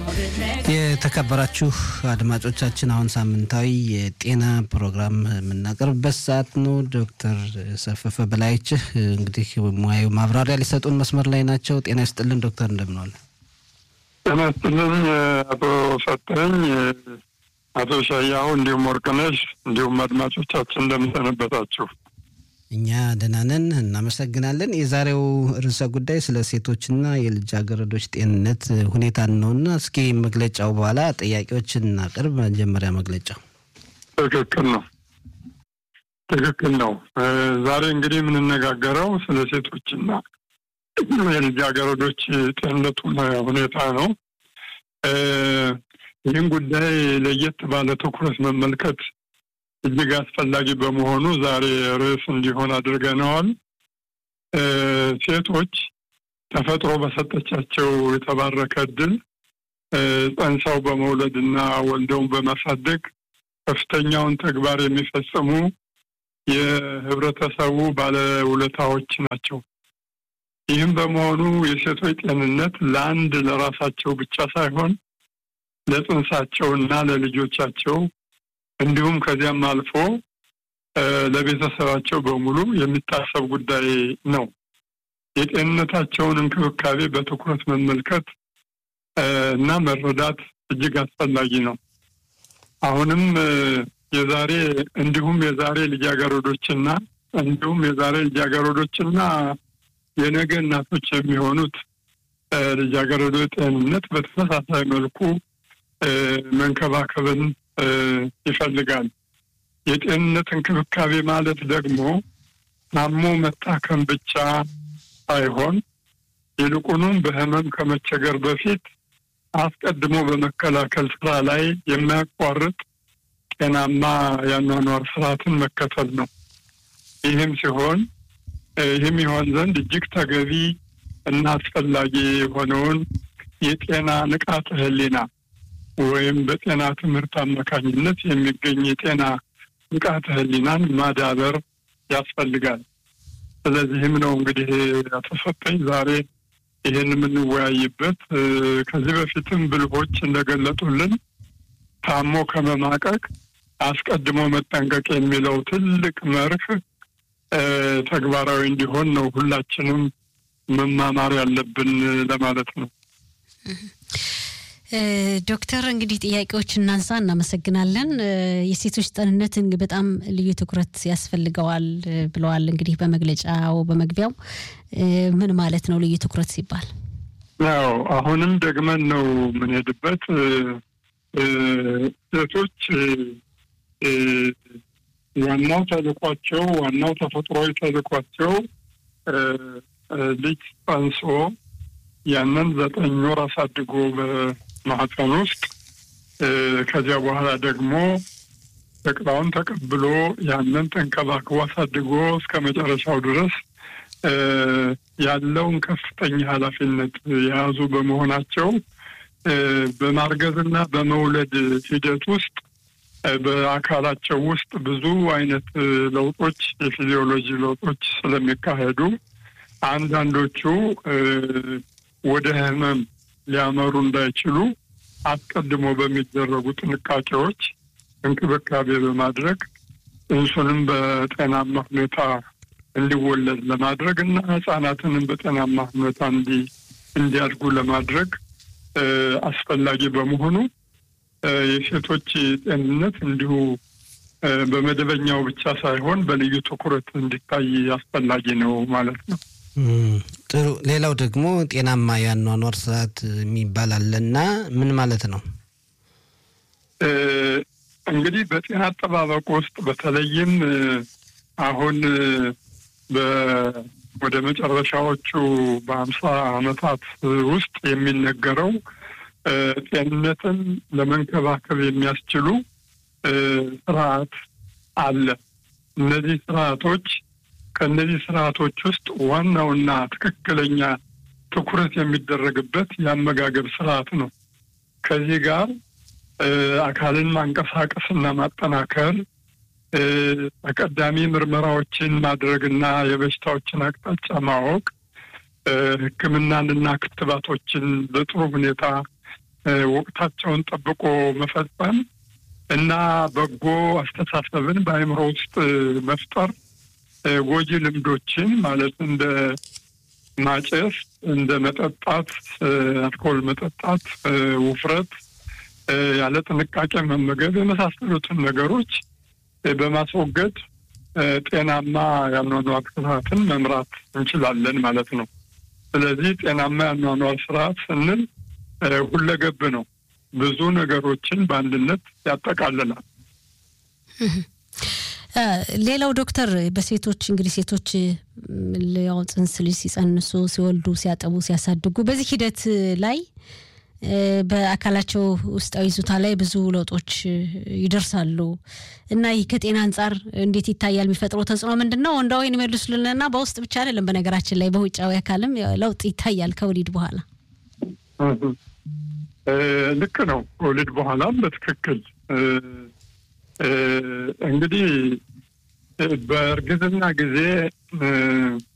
የተከበራችሁ አድማጮቻችን አሁን ሳምንታዊ የጤና ፕሮግራም የምናቀርብበት ሰዓት ነው። ዶክተር ሰፈፈ በላይችህ እንግዲህ ሙያዊ ማብራሪያ ሊሰጡን መስመር ላይ ናቸው። ጤና ይስጥልን ዶክተር፣ እንደምንዋል? ጤና ይስጥልኝ አቶ ሰጠኝ፣ አቶ ሻያሁ እንዲሁም ወርቅነሽ እንዲሁም አድማጮቻችን እንደምሰነበታችሁ? እኛ ደህና ነን፣ እናመሰግናለን። የዛሬው ርዕሰ ጉዳይ ስለ ሴቶችና የልጃገረዶች ጤንነት ሁኔታ ነውና እስኪ መግለጫው በኋላ ጥያቄዎችን እናቅርብ። መጀመሪያ መግለጫው ትክክል ነው፣ ትክክል ነው። ዛሬ እንግዲህ የምንነጋገረው ስለ ሴቶችና የልጃገረዶች ጤንነት ሁኔታ ነው። ይህን ጉዳይ ለየት ባለ ትኩረት መመልከት እጅግ አስፈላጊ በመሆኑ ዛሬ ርዕስ እንዲሆን አድርገነዋል። ሴቶች ተፈጥሮ በሰጠቻቸው የተባረከ እድል ጸንሰው በመውለድ እና ወልደውን በማሳደግ ከፍተኛውን ተግባር የሚፈጽሙ የህብረተሰቡ ባለውለታዎች ናቸው። ይህም በመሆኑ የሴቶች ጤንነት ለአንድ ለራሳቸው ብቻ ሳይሆን ለጽንሳቸው እና ለልጆቻቸው እንዲሁም ከዚያም አልፎ ለቤተሰባቸው በሙሉ የሚታሰብ ጉዳይ ነው። የጤንነታቸውን እንክብካቤ በትኩረት መመልከት እና መረዳት እጅግ አስፈላጊ ነው። አሁንም የዛሬ እንዲሁም የዛሬ ልጃገረዶችና እንዲሁም የዛሬ ልጃገረዶችና የነገ እናቶች የሚሆኑት ልጃገረዶች ጤንነት በተመሳሳይ መልኩ መንከባከብን ይፈልጋል። የጤንነት እንክብካቤ ማለት ደግሞ ታሞ መታከም ብቻ ሳይሆን ይልቁንም በህመም ከመቸገር በፊት አስቀድሞ በመከላከል ስራ ላይ የማያቋርጥ ጤናማ የአኗኗር ስርዓትን መከተል ነው። ይህም ሲሆን ይህም ይሆን ዘንድ እጅግ ተገቢ እና አስፈላጊ የሆነውን የጤና ንቃተ ህሊና ወይም በጤና ትምህርት አማካኝነት የሚገኝ የጤና ንቃተ ህሊናን ማዳበር ያስፈልጋል። ስለዚህም ነው እንግዲህ ያተሰጠኝ ዛሬ ይህን የምንወያይበት። ከዚህ በፊትም ብልሆች እንደገለጡልን ታሞ ከመማቀቅ አስቀድሞ መጠንቀቅ የሚለው ትልቅ መርህ ተግባራዊ እንዲሆን ነው ሁላችንም መማማር ያለብን ለማለት ነው። ዶክተር እንግዲህ ጥያቄዎች እናንሳ። እናመሰግናለን። የሴቶች ጤንነት በጣም ልዩ ትኩረት ያስፈልገዋል ብለዋል። እንግዲህ በመግለጫው በመግቢያው ምን ማለት ነው ልዩ ትኩረት ሲባል? ያው አሁንም ደግመን ነው የምንሄድበት። ሴቶች ዋናው ተልኳቸው ዋናው ተፈጥሯዊ ተልኳቸው ልጅ ጸንሶ ያንን ዘጠኝ ወር አሳድጎ በማህፀን ውስጥ ከዚያ በኋላ ደግሞ ጨቅላውን ተቀብሎ ያንን ተንከባክቦ አሳድጎ እስከ መጨረሻው ድረስ ያለውን ከፍተኛ ኃላፊነት የያዙ በመሆናቸው በማርገዝና በመውለድ ሂደት ውስጥ በአካላቸው ውስጥ ብዙ አይነት ለውጦች የፊዚዮሎጂ ለውጦች ስለሚካሄዱ አንዳንዶቹ ወደ ህመም ሊያመሩ እንዳይችሉ አስቀድሞ በሚደረጉ ጥንቃቄዎች እንክብካቤ በማድረግ ጽንሱንም በጤናማ ሁኔታ እንዲወለድ ለማድረግ እና ህጻናትንም በጤናማ ሁኔታ እንዲ እንዲያድጉ ለማድረግ አስፈላጊ በመሆኑ የሴቶች ጤንነት እንዲሁ በመደበኛው ብቻ ሳይሆን በልዩ ትኩረት እንዲታይ አስፈላጊ ነው ማለት ነው። ጥሩ። ሌላው ደግሞ ጤናማ የአኗኗር ስርዓት የሚባል አለና ምን ማለት ነው? እንግዲህ በጤና አጠባበቅ ውስጥ በተለይም አሁን ወደ መጨረሻዎቹ በሀምሳ ዓመታት ውስጥ የሚነገረው ጤንነትን ለመንከባከብ የሚያስችሉ ስርዓት አለ። እነዚህ ስርዓቶች ከእነዚህ ስርዓቶች ውስጥ ዋናውና ትክክለኛ ትኩረት የሚደረግበት የአመጋገብ ስርዓት ነው። ከዚህ ጋር አካልን ማንቀሳቀስና ማጠናከር፣ ተቀዳሚ ምርመራዎችን ማድረግና የበሽታዎችን አቅጣጫ ማወቅ፣ ሕክምናንና ክትባቶችን በጥሩ ሁኔታ ወቅታቸውን ጠብቆ መፈጸም እና በጎ አስተሳሰብን በአእምሮ ውስጥ መፍጠር ጎጂ ልምዶችን ማለት እንደ ማጨስ፣ እንደ መጠጣት፣ አልኮል መጠጣት፣ ውፍረት፣ ያለ ጥንቃቄ መመገብ የመሳሰሉትን ነገሮች በማስወገድ ጤናማ ያኗኗር ስርዓትን መምራት እንችላለን ማለት ነው። ስለዚህ ጤናማ ያኗኗር ስርዓት ስንል ሁለገብ ነው። ብዙ ነገሮችን በአንድነት ያጠቃልላል። ሌላው ዶክተር በሴቶች እንግዲህ ሴቶች ያው ጽንስ ልጅ ሲጸንሱ፣ ሲወልዱ፣ ሲያጠቡ፣ ሲያሳድጉ በዚህ ሂደት ላይ በአካላቸው ውስጣዊ ይዞታ ላይ ብዙ ለውጦች ይደርሳሉ እና ይህ ከጤና አንጻር እንዴት ይታያል? የሚፈጥረው ተጽዕኖ ምንድን ነው? ወንዳዊ ይመልሱልንና በውስጥ ብቻ አይደለም፣ በነገራችን ላይ በውጫዊ አካልም ለውጥ ይታያል ከወሊድ በኋላ። ልክ ነው። ከወሊድ በኋላም በትክክል እንግዲህ በእርግዝና ጊዜ